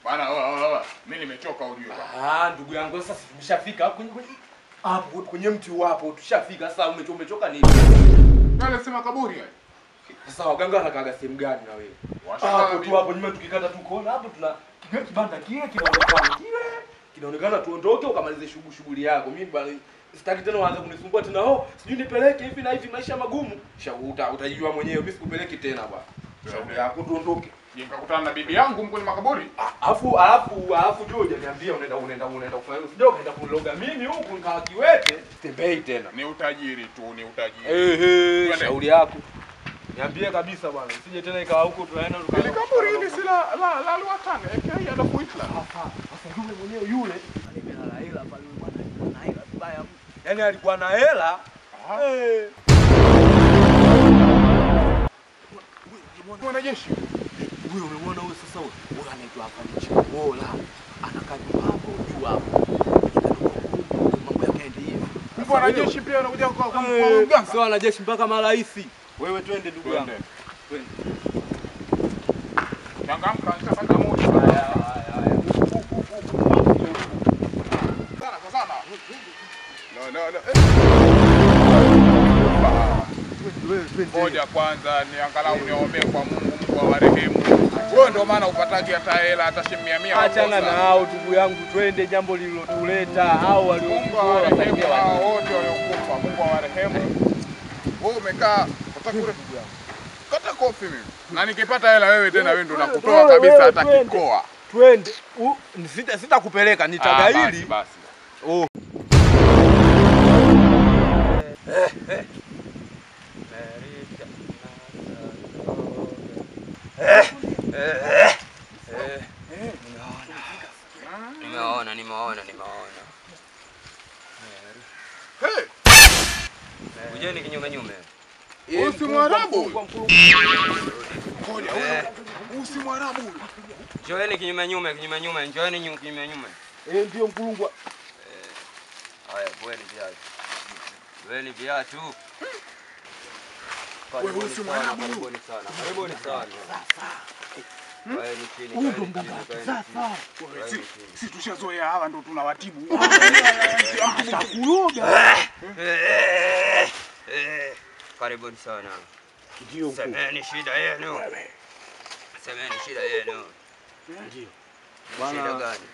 Bana oa oa oa. Mimi nimechoka ujue bwana. Ah, ndugu yangu sasa tumeshafika hapo kwenye kwenye hapo kwenye mti wapo tushafika sasa umecho umechoka nini? Wale sema kaburi haya. Sasa waganga wanakaga sehemu gani na wewe? Washangaa Hapo tu vipi? hapo nyuma tukikata tu kona hapo tuna kile kibanda kile kinaonekana kile kinaonekana tuondoke ukamalize shughuli shughuli yako. Mimi bwana sitaki tena waanze kunisumbua tena oh sijui nipeleke hivi na hivi maisha magumu. Shauri uta, utajijua mwenyewe mimi sikupeleki tena bwana. Shauri yako tuondoke. Nikakutana na bibi yangu kwenye makaburi. Alafu alafu alafu juu hujaniambia unaenda unaenda unaenda kufanya hivyo. Sijui unaenda kuloga mimi huku nikawa kiwete. Tembei tena. Ni utajiri tu, ni utajiri. Ehe, Twende. shauri yako. Niambie kabisa bwana, usije tena ikawa huko tunaenda tukaenda. Ile kaburi hili si la la la Luatane, aka Adolf Hitler. Sasa yule mwenyewe yule alipelala hela pale bwana, na hela vibaya. Yaani alikuwa na hela. Aha. Eh. Mwanajeshi. Huyo umemwona huyo sasa huyo? Huyo anaitwa hapa ni Chimola. Anakaa nyuma hapo juu hapo. Mambo yake yaende hivi. Mwanajeshi pia anakuja kwa kwa kwa Eh, mganga. Sio wanajeshi mpaka marais. Wewe twende ndugu yangu. Twende. Twende. Changamka, nitapata moja. Haya haya haya. Sana kwa sana. No no no. Ah. Ngoja kwanza niangalau niombee kwa Mungu, Mungu awarehemu. Wewe ndio maana upataji hata hela hata shilingi mia mia. Achana ukosa. na hao ndugu yangu, twende jambo lililotuleta hao Mungu waliokuwa awarehemu wasaidia hao watu. wote waliokufa. Mungu awarehemu. Wewe umekaa utakule kata kofi mimi. Na nikipata hela wewe tena wewe ndio nakutoa Wewe, kabisa wewe, hata twende. kikoa. Twende. U- Sita sitakupeleka Ah, basi, nitagaili. basi. Oh. Nimeona, nimeona, nimeona. Hey, Kujeni kinyume nyume. huyu si Mwarabu. Kwa mkulu- Ngoja, Eh, huyu si Mwarabu. huyu. Njoeni kinyume nyume, kinyume nyume, njoeni nyu- kinyume nyume. Eh, ndio mkulungwa. Haya, vueni viatu. Vueni viatu. Wewe, huyu si Karibuni Mwarabu sana, huyu. karibuni sana. Karibuni sana. Kaeni chini, Huyu ndo kaeni chini, mganga kaeni sasa. chini. Wewe, Kaeni si- chini. Si tushazoea hawa ndo tunawatibu. Atakuloga. Eh, eh, Karibuni sana. Ndio mkuu. Semeni shida yenu. Semeni shida yenu. Ndio. Shida Bwana gani?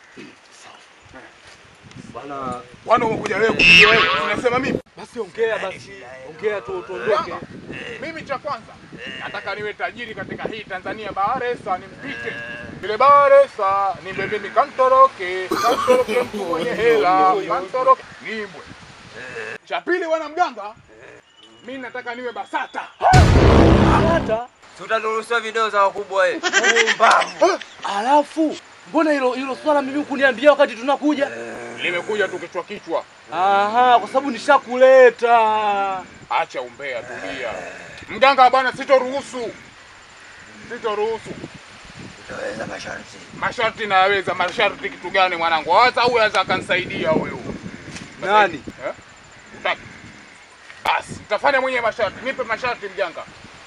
bwana Kwani umekuja wewe kuja wewe? Unasema mimi? basi ongea basi. Ongea tu tuondoke. Mimi cha kwanza nataka niwe tajiri katika hii Tanzania Baharesa nimpite. Vile Baharesa nimbe mimi kantoroke, kantoroke mtu mwenye hela, kantoroke nimbwe. Cha pili wana mganga, mimi nataka niwe BASATA. Hata Tutanunusia video za wakubwa eh. Pumbavu. alafu mbona hilo hilo swala mimi kuniambia wakati tunakuja? Limekuja tu kichwa kichwa. Aha, kwa sababu nishakuleta. Acha umbea, tulia. Mganga bwana, sitoruhusu, sitoruhusu. Utaweza masharti. Masharti nayaweza. Masharti kitu gani mwanangu? Hata huyu aweza akanisaidia huyu. Nani? Eh? Utaki? Basi nitafanya mwenyewe masharti. Nipe masharti mjanga.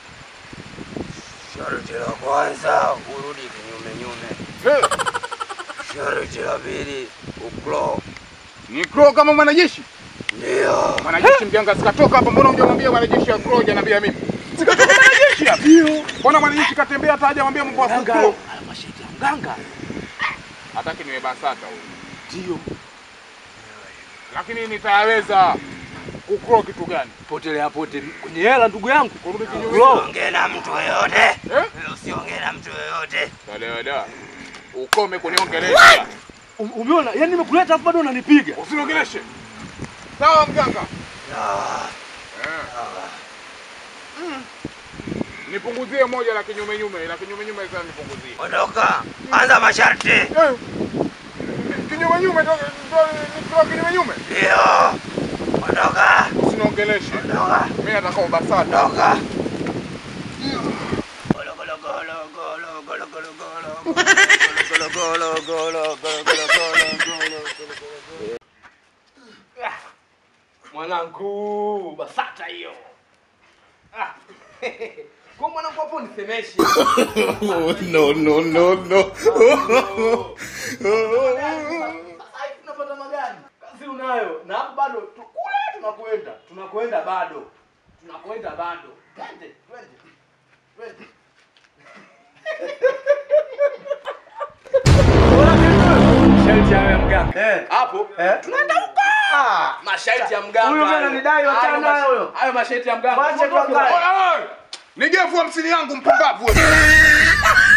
Sharti la kwanza urudi kinyume nyume. Eh, Sharti la pili uklo. Ni crow kama mwanajeshi. Ndio. Mwanajeshi mjanga sikatoka hapa. Mbona hujamwambia mwanajeshi ya crow hujaniambia mimi? Sikatoka mwanajeshi hapa. Ndio. Mbona mwanajeshi katembea hata hajamwambia mambo ya Mganga. crow? Ala mashiti ya mganga. Hataki niwe BASATA huyu. Ndio. Lakini nitayaweza. Kukrow kitu gani? Potelea pote kwenye hela ndugu yangu. Kurudi kinyume. Bro. Usiongee na mtu yoyote. Eh? Usiongee na mtu yoyote. Dada dada. Ukome kuniongelesha. Um- Umeona? Yaani nimekuleta afu bado unanipiga. Usiniongeleshe. Sawa mganga. Ah, Eh. Mm. Nipunguzie moja la kinyume nyume, la kinyume nyume sasa nipunguzie. Ondoka. Anza masharti. Eh. Kinyume nyume ndo ndo- ndo kinyume nyume. Ndio. Ondoka. Usiniongeleshe. Ondoka. Mimi nataka ubasata. Ondoka. Golo golo golo golo golo golo golo. Golo golo golo golo golo golo golo. Mwanangu, basata hiyo. Ah. Kwa mwanangu hapo nisemeshe. no, no, no, no. Sasa hivi tunapata magari. Kazi unayo. Na hapo bado tu- kule tunakwenda. Tunakwenda bado. Tunakwenda bado. Twende, twende. Twende. Masharti hayo ya mganga. Eh. Hapo Eh. tunaenda huko. Masharti ya mganga. Huyo hayo. bwana ananidai, Hayo wachana mash- naye huyo. Hayo masharti ya mganga. Wacha Tuondoke tuangalie. bwana. Oya, oya. Nigevu hamsini yangu mpumbavu wewe.